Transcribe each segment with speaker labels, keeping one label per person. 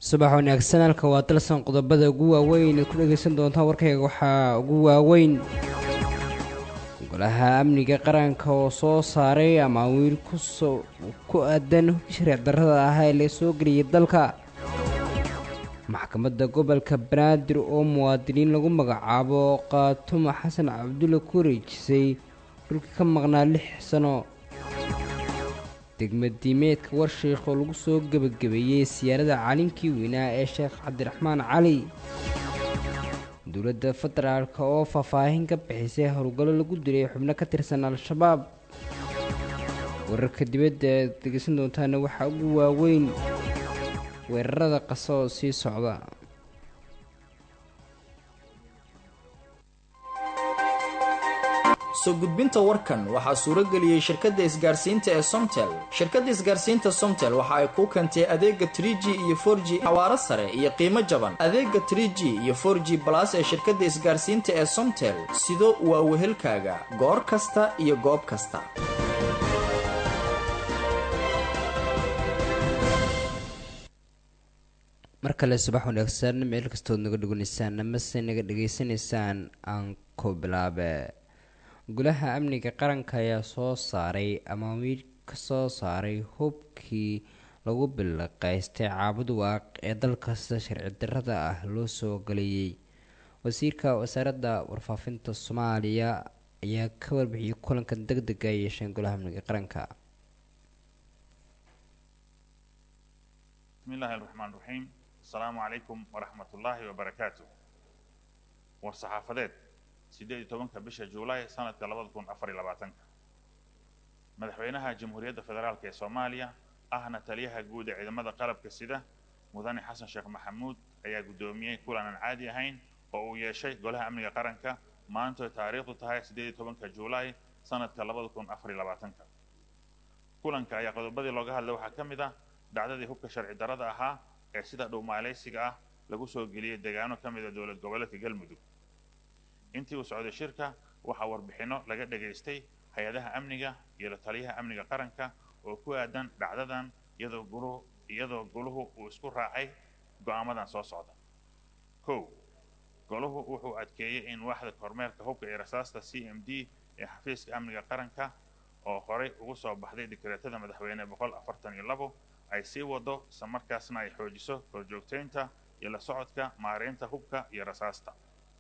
Speaker 1: subax wanaagsan halka waa dalsan qodobada ugu waaweyn ku dhegaysan doontaan warkayga waxaa ugu waaweyn golaha amniga qaranka oo soo saaray amaawiil ku aadan sharci darrada ah ee la soo geliyay dalka maxkamadda gobolka banaadir oo muwaadiniin lagu magacaabo qaatumo xasan cabdulle ku wareejisay dhulka ka maqnaa lix sano degmadiimeedka warsheikh oo lagu soo gebagabeeyey siyaarada calinkii weynaa ee sheekh cabdiraxmaan cali dowladda federaalk oo faahfaahin ka bixisay howlgallo lagu dilay xubno ka tirsan al-shabaab wararka dibadda aad degeysan doontaana waxaa ugu waaweyn weerarada qasa oo sii socda
Speaker 2: soo gudbinta warkan waxaa suuro geliyey shirkadda isgaarsiinta ee somtel shirkadda isgaarsiinta somtel waxa ay kuu keentay adeega tr g iyo for g xawaaro sare iyo qiimo jaban adeega tr g iyo for g balas ee shirkadda isgaarsiinta ee somtel sido waa wehelkaaga goor kasta iyo goob kasta
Speaker 1: mar kale subax wanaagsan meel kastood naga dheganaysaan amase naga dhegaysanaysaan aan ku bilaabe golaha amniga qaranka ayaa soo saaray amaamiir ka soo saaray hubkii lagu bilaqaystay caabud waaq ee dalkasta sharci darrada ah loo soo galeeyey wasiirka wasaaradda warfaafinta soomaaliya ayaa ka warbixiyey kulanka deg dega ay yeesheen golaha amniga qaranka
Speaker 3: bismillahi raxmaan raxiim asalaamu calaykum waraxmat ullaahi wabarakaatu war saxaafadeed siddeed iyo tobanka bisha juulaay sanadka labada kun afar iyo labaatanka madaxweynaha jamhuuriyadda federaalk ee soomaaliya ahna taliyaha guud ee ciidamada qalabka sida mudane xasan sheekh maxamuud ayaa guddoomiyey kulan aan caadi ahayn oo uu yeeshay golaha amniga qaranka maantoy taariikhdu tahay siddeed iyo tobanka juulaay sanadka labada kun afar iyo labaatanka kulanka ayaa qodobadii looga hadlay waxaa ka mid ah dhacdadii hubka sharci darrada ahaa ee sida dhowmaalaysiga ah lagu soo geliyey deegaano ka mida dowlad goboleedka galmudug intii uu socday shirka waxaa warbixinno laga dhegaystay hay-adaha amniga iyo la taliyaha amniga qaranka oo ku aadan dhacdadan iyadoo guluhu iyadoo goluhu uu isku raacay go'aamadan soo socda kow goluhu wuxuu adkeeyey in waaxda kormeerka hubka iyo rasaasta c m d ee xafiiska amniga qaranka oo horey ugu soo baxday dikreetada madaxweyne boqol afartan iyo labo ay sii wado isla markaasna ay xoojiso korjoogtaynta iyo la socodka maareynta hubka iyo rasaasta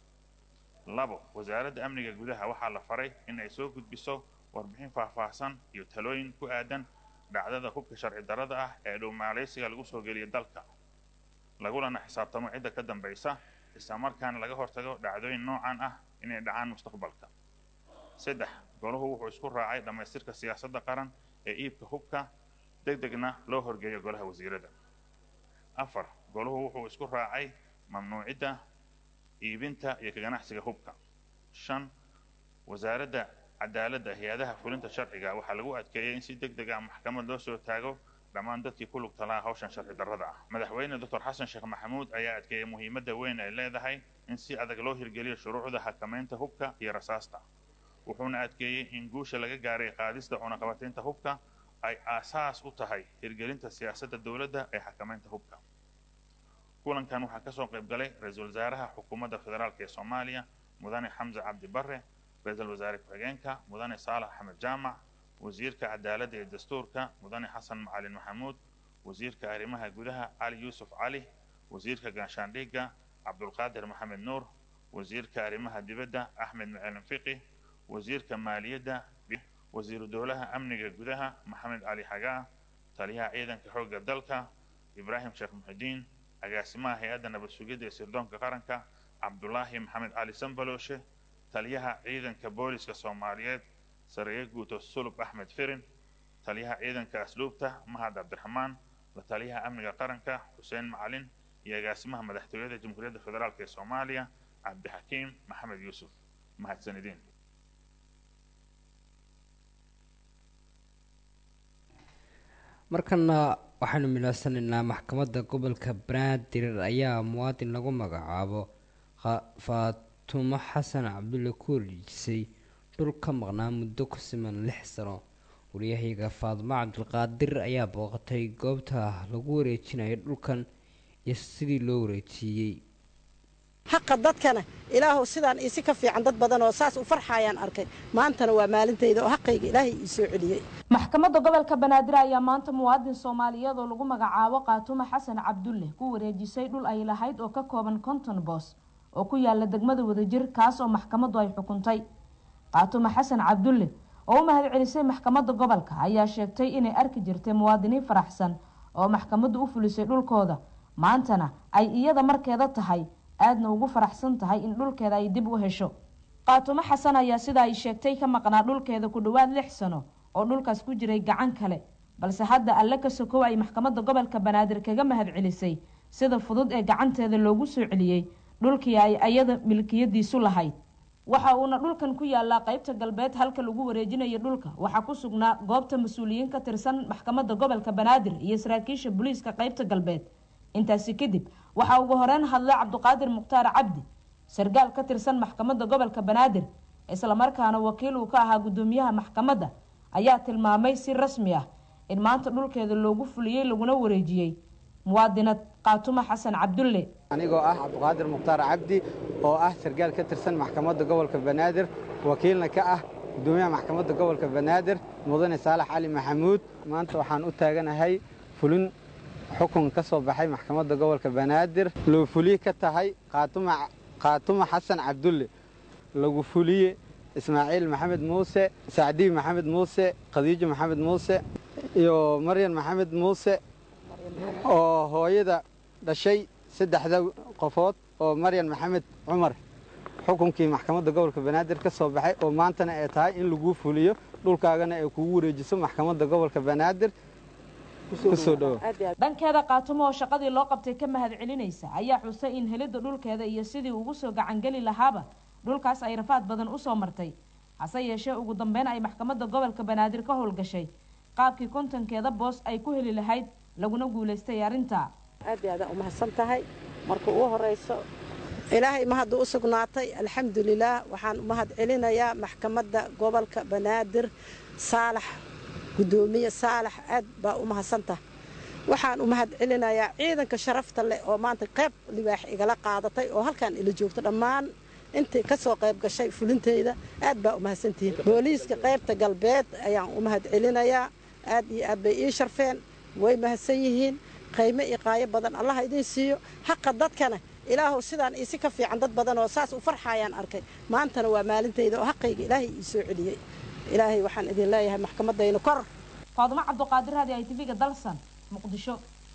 Speaker 3: labo wasaaradda amniga gudaha waxaa la faray in ay soo gudbiso warbixin faahfaahsan iyo talooyin ku aadan dhacdada hubka sharci darrada ah ee dhowmaalaysiga lagu soo geliyo dalka lagulana xisaabtamo cidda ka dambaysa isla markaana laga hortago dhacdooyin noocan ah inay dhacaan mustaqbalka saddex goluhu wuxuu isku raacay dhammaystirka siyaasadda qaran ee iibka hubka deg degna loo horgeeyo golaha wasiirada afar goluhu wuxuu isku raacay mamnuucidda iibinta iyo ka ganacsiga hubka shan wasaaradda cadaaladda hay-adaha fulinta sharciga waxaa lagu adkeeyey in si deg deg ah maxkamad loo soo taago dhammaan dadkii ku lugta lahaa hawshan sharci darrada ah madaxweyne doctor xasan sheekh maxamuud ayaa adkeeyey muhiimadda weyn ay leedahay in si adag loo hirgeliyo shuruucda xakamaynta hubka iyo rasaasta wuxuuna adkeeyey in guusha laga gaaray qaadista cunaqabataynta hubka ay aasaas u tahay hirgelinta siyaasadda dowladda ee xakamaynta hubka kulankan waxaa ka soo qayb galay ra-iisul wasaaraha xukuumadda federaalk ee soomaaliya mudane xamse cabdi barre ra-iisul wasaare ku-xigeenka mudane saalax axmed jaamac wasiirka cadaaladda iyo dastuurka mudane xasan macalin maxamuud wasiirka arrimaha gudaha cali yuusuf cali wasiirka gaashaandhiga cabdulqaadir maxamed nuur wasiirka arrimaha dibadda axmed macalin fiqi wasiirka maaliyadda wasiiru dowlaha amniga gudaha maxamed cali xagaa taliyaha ciidanka xoogga dalka ibraahim sheekh muxidiin agaasimaha hay-adda nabad sugidda ee sirdoonka qaranka cabdulaahi maxamed cali sambalooshe taliyaha ciidanka booliska soomaaliyeed sareeye guuto sulub axmed firin taliyaha ciidanka asluubta mahad cabdiraxmaan la taliyaha amniga qaranka xuseen macalin iyo agaasimaha madaxtooyada jamhuuriyadda federaalk ee soomaaliya cabdixakiim maxamed yuusuf mahadsanidin
Speaker 1: markana waxaanu milaasanaynaa maxkamadda gobolka banaadir ayaa muwaadin lagu magacaabo faatumo xasan cabdulle ku wareejisay dhul ka maqnaa muddo ku siman lix sano waryahayaga faadimo cabdulqaadir ayaa booqatay goobta lagu wareejinayo dhulkan iyo sidii loo wareejiyey
Speaker 4: xaqa dadkana ilaahu sidaan isi ka fiican dad badan oo saas u farxayaan arkay maantana waa maalintayda oo xaqayga ilaahay ii soo celiyey
Speaker 5: maxkamadda gobolka banaadir ayaa maanta muwaadin soomaaliyeed oo lagu magacaabo qaatumo xasan cabdulle ku wareejisay dhul ay lahayd oo ka kooban konton boos oo ku yaala degmada wadajir kaas oo maxkamaddu ay xukuntay qaatumo xasan cabdulle oo u mahad celisay maxkamadda gobolka ayaa sheegtay inay arki jirtay muwaadiniin faraxsan oo maxkamaddu u fulisay dhulkooda maantana ay iyada markeeda tahay aadna ugu faraxsan tahay in dhulkeeda ay dib u hesho qaatumo xasan ayaa sida ay sheegtay ka maqnaa dhulkeeda ku dhowaad lix sano oo dhulkaas ku jiray gacan kale balse hadda alle ka sokow ay maxkamadda gobolka banaadir kaga mahad celisay sida fudud ee gacanteeda loogu soo celiyey dhulkii ay ayada milkiyadiisu lahayd waxa uuna dhulkan ku yaalaa qeybta galbeed halka lagu wareejinayo dhulka waxaa ku sugnaa goobta mas-uuliyiin ka tirsan maxkamadda gobolka banaadir iyo saraakiisha booliiska qeybta galbeed intaasi kadib waxaa ugu horeyn hadlay cabdiqaadir mukhtaar cabdi sargaal ka tirsan maxkamadda gobolka banaadir islamarkaana wakiil uu ka ahaa guddoomiyaha maxkamadda ayaa tilmaamay si rasmi ah in maanta dhulkeeda loogu fuliyey laguna wareejiyey muwaadinad qaatumo xasan cabdulle
Speaker 6: anigoo ah cabdiqaadir mukhtaar cabdi oo ah sargaal ka tirsan maxkamadda gobolka banaadir wakiilna ka ah guddoomiyaha maxkamadda gobolka banaadir mudane saalax cali maxamuud maanta waxaan u taaganahay fulin xukun ka soo baxay maxkamadda gobolka banaadir loo fuliye ka tahay qaatumo xasan cabdulle lagu fuliye ismaaciil maxamed muuse sacdiib maxamed muuse khadiijo maxamed muuse iyo maryan maxamed muuse oo hooyada dhashay saddexda qofood oo maryan maxamed cumar xukunkii maxkamadda gobolka banaadir ka soo baxay oo maantana ay tahay in laguu fuliyo dhulkaagana ay kugu wareejiso maxkamadda gobolka banaadir kusoo dhowo
Speaker 5: dhankeeda qaatumo oo shaqadii loo qabtay ka mahad celinaysa ayaa xusay in helidda dhulkeeda iyo sidii ugu soo gacangeli lahaaba dhulkaas ay rafaad badan usoo martay hase yeeshee ugu dambeyn ay maxkamadda gobolka banaadir ka howlgashay qaabkii kontonkeeda boos ay ku heli lahayd laguna guulaystay arrinta
Speaker 4: aad iyo aadaan umahadsan tahay marka ugu horeyso ilaahay mahaddu u sugnaatay alxamdulilaah waxaan umahad celinayaa maxkamadda gobolka banaadir saalax guddoomiye saalax aad baa u mahadsantaha waxaan u mahad celinayaa ciidanka sharafta leh oo maanta qayb libaax igala qaadatay oo halkaan ila joogto dhammaan intii ka soo qayb gashay fulinteyda aad baa u mahadsantihiin booliiska qaybta galbeed ayaan u mahad celinayaa aad iyo aad bay ii sharfeen way mahadsan yihiin qaymo iyo qaayo badan allaha idiin siiyo haqa dadkana ilaahu sidaan isi ka fiican dad badan oo saas u farxayaan arkay maantana waa maalintayda oo xaqayga ilaahay ii soo celiyey ilaahay waxaan idin leeyahay maxkamadaynu kor
Speaker 5: faadumo cabdiqaadir hadi ay tv-ga dalsan muqdisho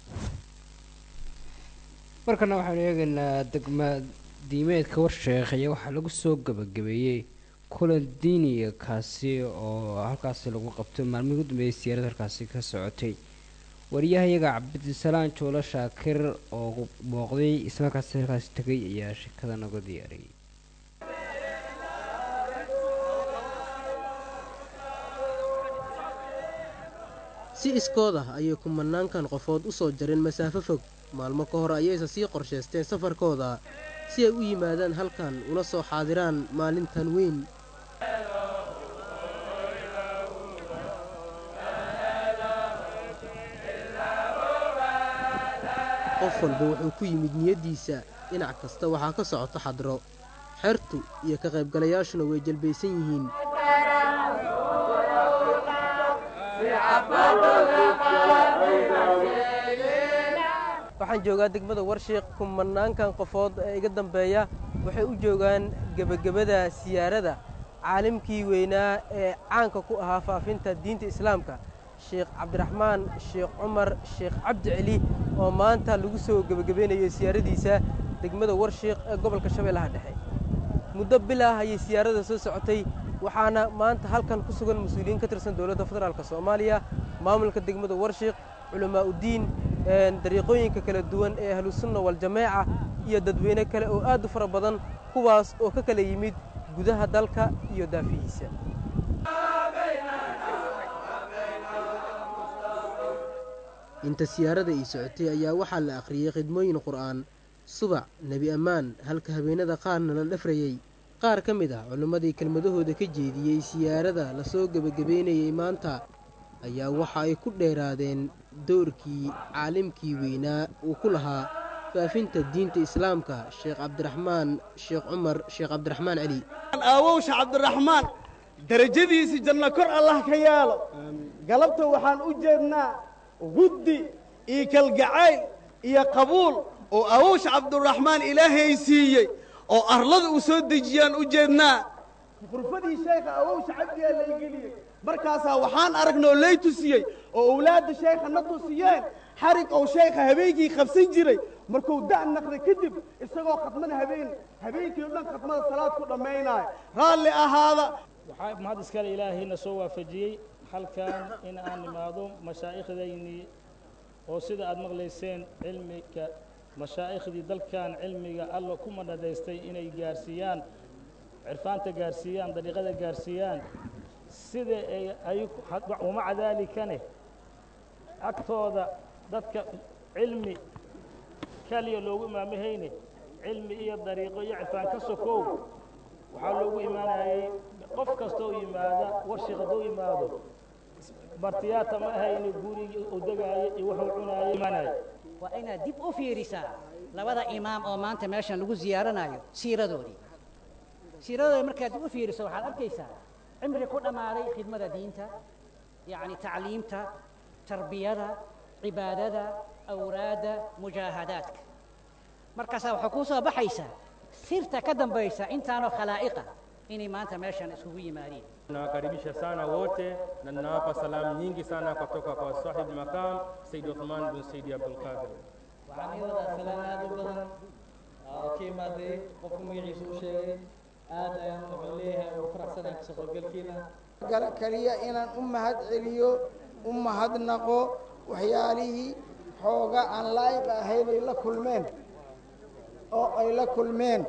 Speaker 1: markana waxaanu eegaynaa degma diimeedka warsheekh ayaa waxaa lagu soo gabagabeeyey kulan diiniya kaasi oo halkaasi lagu qabtay maalmihii ugu dambeeyay siyaarad halkaasi ka socotay wariyahayaga cabdisalaan joolo shaakir oo booqday islamarkaasi halkaasi tegay ayaa shekada naga diyaariyay
Speaker 7: si iskood ah ayay kumanaankan qofood u soo jareen masaafo fog maalmo ka hor ayayse sii qorshaysteen safarkooda si ay u yimaadaan halkan una soo xaadiraan maalintan weyn qof walba wuxuu ku yimid niyaddiisa dhinac kasta waxaa ka socoto xadro xertu iyo ka qaybgalayaashuna way jalbaysan yihiin waxaan joogaa degmada warshiiq kumanaankan qofood ee iga dambeeya waxay u joogaan gebagabada siyaarada caalimkii weynaa ee caanka ku ahaa faafinta diinta islaamka sheekh cabdiraxmaan sheekh cumar sheekh cabdi celi oo maanta lagu soo gebagabeynayo siyaaradiisa degmada warshiiq ee gobolka shabeellaha dhexe muddo bilah ayay siyaarada soo socotay waxaana maanta halkan ku sugan mas-uuliyiin ka tirsan dowladda federaalk soomaaliya maamulka degmada warshiiq culamaa uddiin dariiqooyinka kala duwan ee ahlusunna waljamaaca iyo dadweyne kale oo aad u fara badan kuwaas oo ka kala yimid gudaha dalka iyo daafihiisa inta siyaarada ii socotay ayaa waxaa la akhriyey khidmooyin qur'aan subac nebi ammaan halka habeenada qaarna la dhafrayey qaar ka mid ah culimmadii kelmadahooda ka jeediyey siyaarada lasoo gebagabeynayey maanta ayaa waxa ay ku dheeraadeen doorkii caalimkii weynaa uu ku lahaa faafinta diinta islaamka sheekh cabdiraxmaan sheekh cumar sheekh cabdiraxmaan celi
Speaker 8: aawowsha cabdiraxmaan darajadiisii janno kor allah ka yaalo galabta waxaan u jeednaa guddi iyo kalgacayl iyo qabuul oo aawowsha cabdiraxmaan ilaahay siiyey oo arlada uu soo dejiyaan u jeednaa qurfadii sheekha awowsha cabdigaa lay geliyey markaasaa waxaan aragnoo lay tusiyey oo owlaadda sheekha na tusiyeen xarig ou sheekha habeenkii qabsan jiray markuu da' naqday kadib isagoo khadmada habeen habeenkii o dhan khadmada salaad ku dhammaynaayo raalli ahaada
Speaker 9: waxaa mahad iskale ilaahayna soo waafajiyey halkan in aan nimaado mashaa'ikhdaynii oo sida aad maqlayseen cilmiga mashaa'ikhdii dalkan cilmiga alla ku madhadaystay inay gaarsiiyaan cirfaanta gaarsiiyaan dariiqada gaarsiiyaan sida ay ay wamaca daalikane agtooda dadka cilmi kaliya loogu imaamahayne cilmi iyo dariiqo iyo cirfaan ka sokow waxaa loogu imaanayay qof kastoo yimaada warshik hadduu yimaado martiyaata ma ahayne gurigii u degaayo iyo wuxuu cunaayo imaanayo
Speaker 10: waa inaad dib u fiirisaa labada imaam oo maanta meeshan lagu ziyaaranayo siiradoodii siiradoodii markaad dib u fiiriso waxaad arkaysaa cimri ku dhammaaday khidmada diinta yacni tacliimta tarbiyada cibaadada awraadda mujaahadaadka markaasaa waxaa kuu soo baxaysaa sirta ka dambaysa intaanoo khalaa'iqa inay maanta meeshan iskugu yimaadeen
Speaker 11: Nawakaribisha sana wote na ninawapa salamu nyingi sana kutoka kwa sahibu makam Said Uthman bin Said Abdul Qadir.
Speaker 12: waxaan ii wadaa salaan aad u badan oo ka imaaday qofka magaciisa u sheegay aad ayaan wuxuu leeyahay ugu faraxsanahay kasoo qaybgalkiina
Speaker 13: kaliya inaan u mahad celiyo u mahadnaqo waxyaalihii xooga aan laa'iq ahayn ay la kulmeen oo ay la kulmeen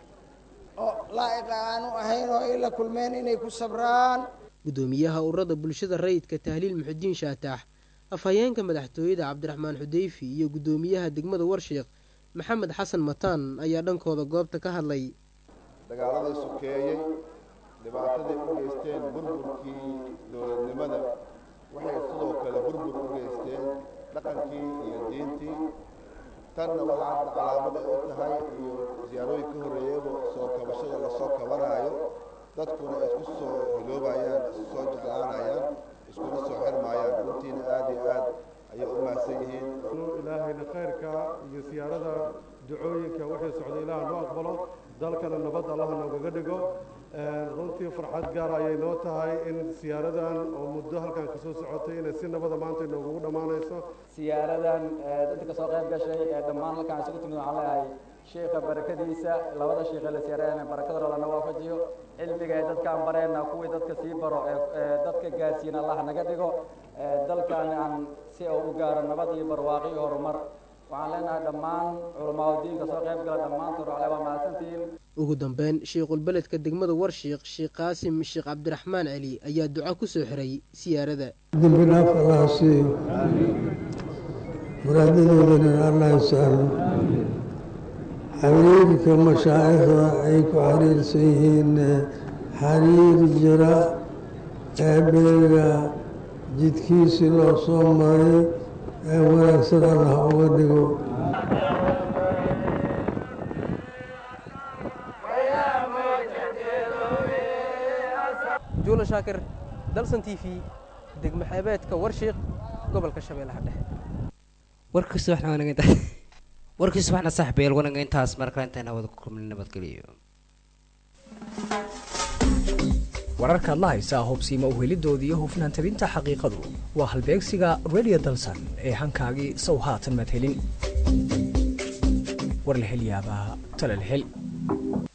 Speaker 13: oo laa'iqa aanu ahayn oo ay la kulmeen inay ku sabraan
Speaker 7: guddoomiyaha ururada bulshada rayidka tahliil muxudiin shaataax afhayeenka madaxtooyada cabdiraxmaan xudeyfi iyo guddoomiyaha degmada warsheekh maxamed xasan mataan ayaa dhankooda goobta ka hadlay
Speaker 14: dagaaladii sokeeyey dhibaatadii u geysteen burburkii dowladnimada waxay sidoo kale burbur u geysteen dhaqankii iyo diintii tanna waxaa calaamada u tahay iyo siyaarooyin ka horreeyaba soo kabashada lasoo kabanaayo dadkuna isku soo hiloobayaan isu soo jeclaanayaan iskuna soo xirmaayaan runtiina aad iyo aad ayay u mahadsan yihiin
Speaker 15: ilaahayna khayrka iyo siyaarada ducooyinka wixii socda ilaah noo aqbalo dalkana nabad allah noogaga dhigo runtii farxad gaar ayay noo tahay in siyaaradan oo muddo halkan kasoo socotay inay si nabada maanta inoogugu dhammaanayso
Speaker 12: siyaaradan dadka kasoo qayb gashay ee dhammaan halkaan isugu timid waxaan leeyahay sheekha barakadiisa labada sheekhe la siyaarayana barakada lana waafajiyo cilmiga ee dadkaan bareenna kuwii dadka sii baro ee dadka gaarsiina allah naga dhigo dalkan aan si uu u gaaro nabad iyo barwaaqo iyo horumar waxaan leenahay dhammaan culamaadu diinka soo qayb gala dhammaantood waxle waa mahadsantihiin
Speaker 7: ugu dambeyn sheikhuulbeledka degmada warshiikh sheekh qaasim sheekh cabdiraxmaan celi ayaa duco ku soo xiray siyaarada
Speaker 16: dembi dhaaf allah siiyo muraadadoodana allah sahlo xiriirka mashaa'ikhda ay ku xiriirsan yihiin xiriir jira eebeega jidkiisii loo soo maray ee wanaagsan allah uga dhigo
Speaker 7: juula shaakir dalsan t v degmo xeebeedka warshiiq gobolka shabeellaha dhexe
Speaker 1: warkiisa waxna wanaga intaas warkiisa waxna saaxiibayaal wanaga intaas markale intaan hawada ku kulmin nabadgeliyo
Speaker 17: wararkaad la haysaa hubsiima uhelidooda iyo hufnaan tabinta xaqiiqadu waa halbeegsiga radio dalsan ee hankaagii sow haatan madhelin war la hel yaabaa tala la hel